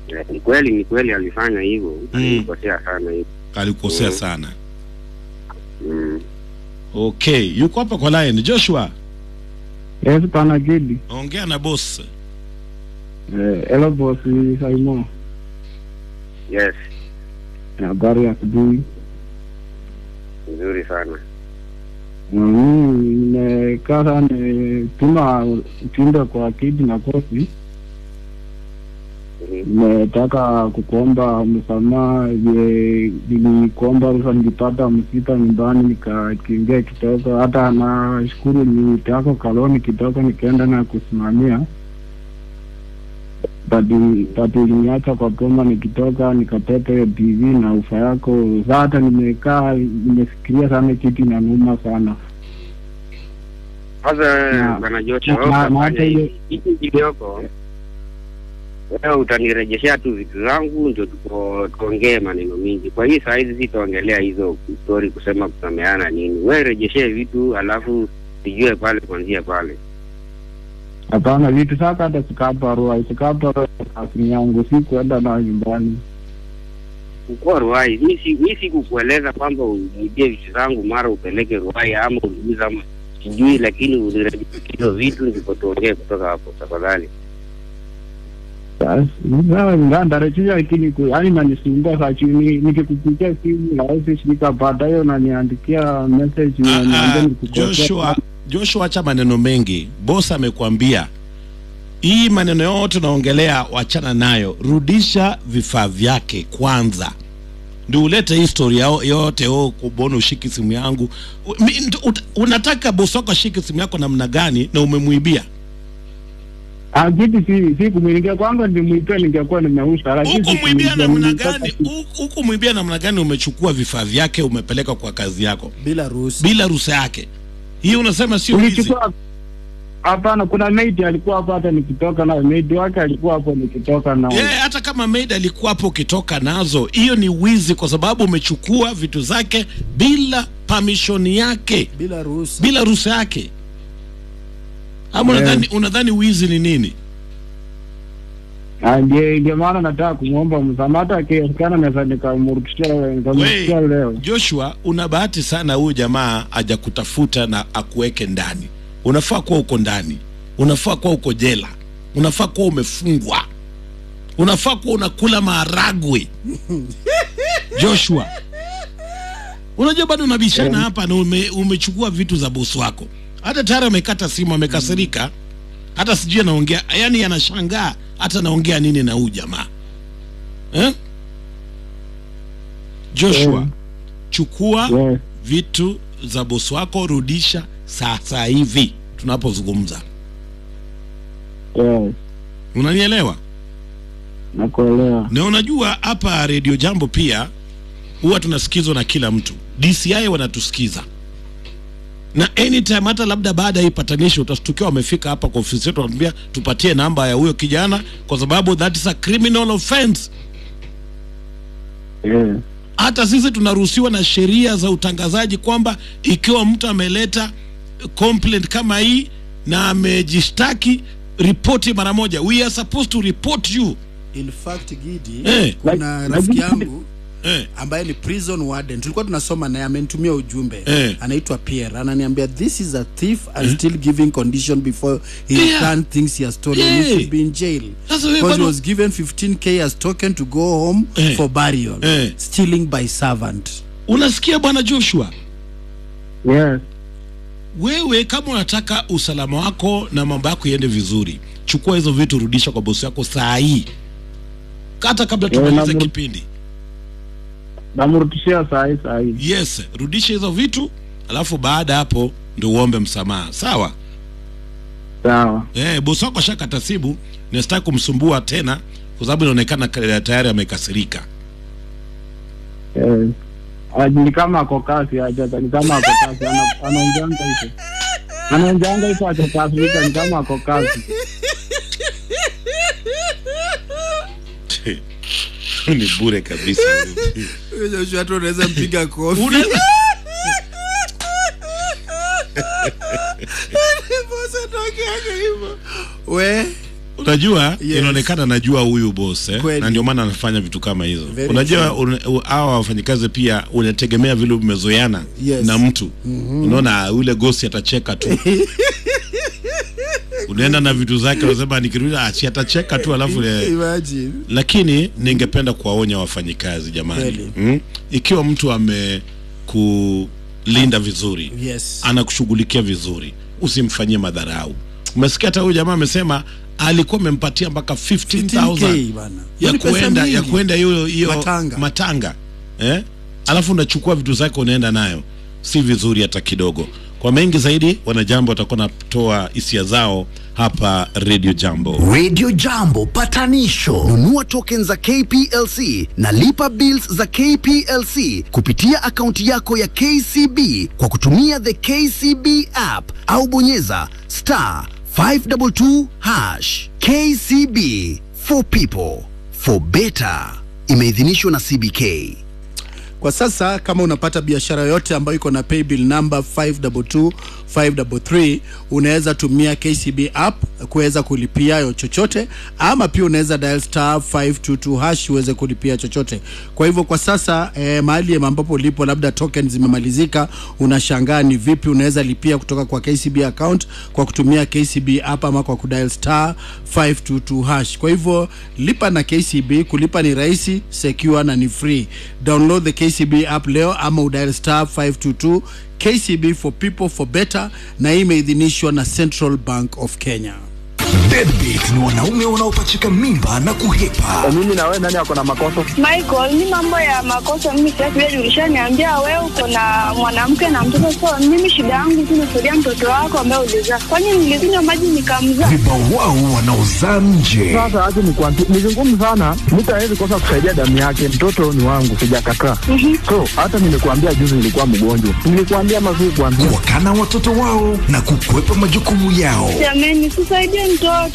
Eh, Ni kweli, ni kweli alifanya hivyo, Mm. alikosea sana hivyo. alikosea Mm. sana Mm. okay yuko hapa kwa line joshua Yes, pana Gidi. ongea na boss Eh, hello boss Saimo. Yes, Habari ya asubuhi. nzuri sana. Mimi nimekaa sana tuma ujumbe kwa Kidi na Kosi. Mhm. Nimetaka kukuomba msamaha je, nilikuomba ruhusa nilipata msiba nyumbani nikakimbia kidogo, hata nashukuru nitako kaloni kidogo nikaenda na kusimamia badi badi uliniacha kwa boma nikitoka nikateta hiyo TV na ufa yako. Sasa hata nimekaa nimefikiria sana, kitu inaniuma sana. Sasa Na- bwana Jote, na- wewe na- na utafanya hata hivi. ile- hiki kidogo, wewe utanirejeshea tu vitu zangu, ndio tuko tuongee maneno mingi. Kwa hii saa hizi sitaongelea hizo story kusema kusameana nini. Wewe rejeshee vitu, alafu sijue pale kuanzia pale. Hapana, vitu sasa hata sikaparua sikaparua kasini yangu si kuenda na nyumbani. Ukuwa Ruai, mi si mi sikukueleza kwamba unibie vitu zangu mara upeleke Ruai ama uniuza ama sijui, lakini unirejeshe hizo vitu, ndipo tuongee kutoka hapo tafadhali. Sasa sasa ndandarejesha, lakini ku- yaani nanisumbua saa chini, nikikupigia simu hawezi shika, baadaye unaniandikia message Ah, unaniambia ah, nikukosea. joshua joshua acha maneno mengi boss amekwambia hii maneno yote unaongelea wachana nayo rudisha vifaa vyake kwanza ndio ulete histori yao yote oh, kubona ushiki simu yangu U- mi- nt- ut- unataka bosi wako ashike simu yako namna gani na umemwibia Ah, kitu si si kumwingia kwanza, ndimwipia ningekuwa nimeusha, lakini huku si mwibia kumwingia, namna nilitaka gani tu- Huku- huku mwibia namna gani umechukua vifaa vyake umepeleka kwa kazi yako bila ruhusa bila ruhusa yake hii unasema sio wizi ulichukua Hapana, kuna maid alikuwa hapo, hata nikitoka nayo maid wake alikuwa hapo nikitoka nao. Yeah, hata kama maid alikuwa hapo ukitoka nazo, hiyo ni wizi, kwa sababu umechukua vitu zake bila permission yake, bila ruhusa bila ruhusa yake. Ama Yeah. unadhani unadhani wizi ni nini? Ah, Ndio ndio maana nataka kumwomba msamaha, hata akiwezekana naweza nikamrudishia nikamrudishia We, leo. Joshua, una bahati sana, huyu jamaa hajakutafuta na akuweke ndani. Unafaa kuwa uko ndani, unafaa kuwa uko jela, unafaa kuwa umefungwa, unafaa kuwa unakula maharagwe. Joshua, unajua bado unabishana hapa na ume, umechukua vitu za bosi wako. Hata tayari amekata simu, amekasirika, hata sijui anaongea, yani anashangaa hata anaongea nini na huyu jamaa eh? Joshua, Eh. chukua Yes, vitu za bosi wako, rudisha sasa hivi tunapozungumza. yes, Unanielewa? nakuelewa. Na unajua hapa Radio Jambo pia huwa tunasikizwa na kila mtu. DCI wanatusikiza na anytime, hata labda baada ya hii patanisho utastukiwa wamefika hapa kwa ofisi yetu, wanatuambia tupatie namba ya huyo kijana, kwa sababu that is a criminal offense. Yes, hata sisi tunaruhusiwa na sheria za utangazaji kwamba ikiwa mtu ameleta complaint kama hii na amejishtaki ripoti mara moja we are supposed to report you in fact gidi Eh. kuna Like- rafiki like- yangu eh, ambaye ni prison warden tulikuwa tunasoma naye amenitumia ujumbe Eh. anaitwa Pierre ananiambia this is a thief and still giving condition before he Yeah. return things he has stolen Yeah. he should be in jail Sasa wewe because he bado- was given 15k as token to go home Eh. for burial Eh. stealing by servant unasikia bwana joshua yes, wewe kama unataka usalama wako na mambo yako iende vizuri chukua hizo vitu rudisha kwa bosi wako saa hii hata kabla Eh, tumalize na- kipindi namrudishia saa hii saa hii. yes rudisha hizo vitu alafu baada hapo ndio uombe msamaha sawa Sawa, Eh, bosi wako ashakata simu na sitaki kumsumbua tena kwa sababu inaonekana ka- tayari amekasirika. yes. Ah, Ni kama ako kasi aja, ni kama ako kasi, ana- anaongeanga hivyo, anaongeanga hivyo achakasirika, ni kama ako kasi. Ni bure kabisa. hata unaweza mpiga kofi Unaweza- Boss anaongeaga hivyo. we unajua Yes. inaonekana najua huyu boss eh? Kweli. na ndio maana anafanya vitu kama hizo Very unajua un- u- hawa wafanyikazi pia unategemea vile umezoeana Yes. na mtu unaona ule gosi atacheka tu unaenda na vitu zake unasema nikirudi ah, si atacheka tu alafu eh, Imagine. lakini ningependa kuwaonya wafanyikazi jamani Kweli. mm? ikiwa mtu amekulinda vizuri Yes. anakushughulikia vizuri usimfanyie madharau umesikia hata huyu jamaa amesema alikuwa amempatia mpaka 15000 15K bana. Hiyo ya ni pesa kuenda ya mingi. kuenda hiyo hiyo Matanga. matanga eh? alafu unachukua vitu zake unaenda nayo si vizuri hata kidogo kwa mengi zaidi wanajambo watakuwa natoa hisia zao hapa radio jambo Radio Jambo patanisho. Nunua tokens za KPLC na lipa bills za KPLC kupitia akaunti yako ya KCB kwa kutumia the KCB app au bonyeza star 522 hash. KCB for people for better. Imeidhinishwa na CBK. Kwa sasa kama unapata biashara yote ambayo iko na paybill number 522 533 unaweza tumia KCB app kuweza kulipia yo chochote, ama pia unaweza dial star 522 hash uweze kulipia chochote. Kwa hivyo kwa sasa eh, mahali ambapo ulipo labda token zimemalizika, unashangaa ni vipi unaweza lipia kutoka kwa KCB account kwa kutumia KCB app ama kwa kudial star 522 hash. Kwa hivyo lipa na KCB, kulipa ni rahisi, secure na ni free. Download the KCB app leo ama udial star 522 KCB for people for better, na hii imeidhinishwa na Central Bank of Kenya. Deadbeat ni wanaume wanaopachika mimba na kuhepa. mimi na wewe nani ako na makosa Michael, ni mambo ya makosa mimi sitaki wewe ulishaniambia wewe uko na mwanamke na mtoto so mimi shida yangu tu nasaidia mtoto wako ambaye ulizaa. Kwani nilikunywa maji nikamzaa? Vibawao wanaozaa nje. sasa acha nikwambie ni vigumu sana mtu hawezi kosa kusaidia damu yake mtoto ni wangu sijakataa so hata nimekuambia juzi nilikuwa mgonjwa nilikuambia mazuri kuambia Wakana watoto wao na kukwepa majukumu yao. Jamani, sisaidie mtoto.